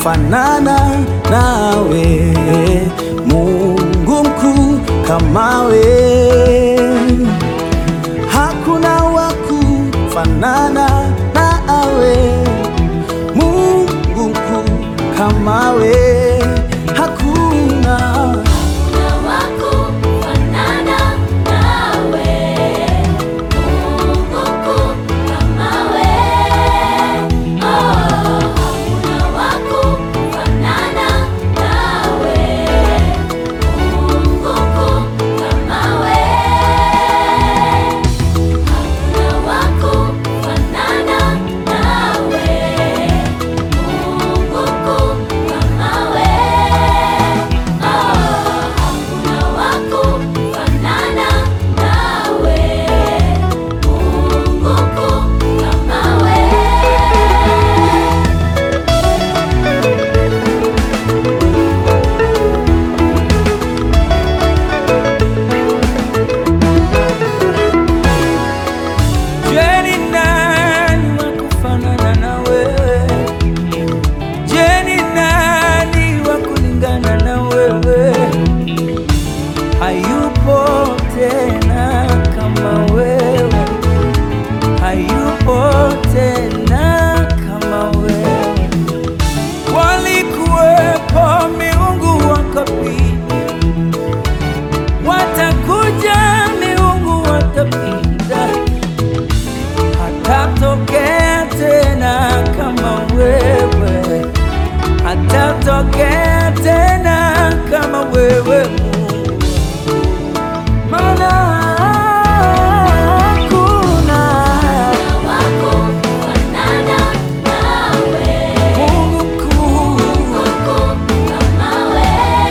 kufanana nawe, Mungu mkuu kama we. Hakuna wa kufanana nawe, Mungu mkuu kama we. Hakuna Hakuna wa kufanana nawe, Mungu mkuu kama we. Oh, hakuna wa kufanana nawe, Mungu mkuu kama we. Hakuna wa kufanana nawe, Mungu mkuu kama we. Hakuna wa kufanana nawe, Mungu mkuu kama we. Je, ni nani wa kufanana na wewe? Je, ni nani wa kulingana na wewe? Hayupo tena kama wewe, hayupo tena kama wewe. Walikuwepo miungu wakapita, watakuja miungu watapita hatatokea tena kama wewe, hatatokea tena kama wewe Mungu, maana hakuna wa kufanana nawe, Mungu mkuu, Mungu kama we.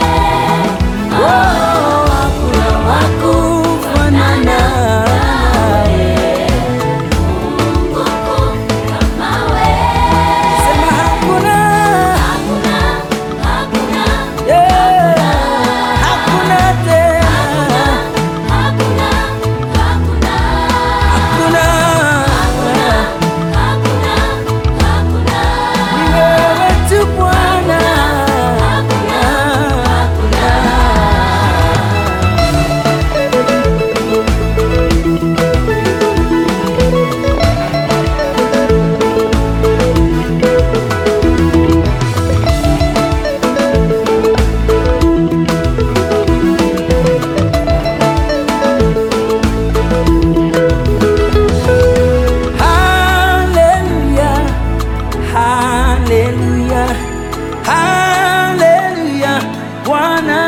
oh, hakuna wa kufanana nawe. Mungu kama we. Sema hakuna, Hakuna, hakuna, yeah, hakuna tena, hakuna, hakuna, hakuna hakuna, hakuna. Ni wewe tu Bwana. Haleluya, haleluya, haleluya, Bwana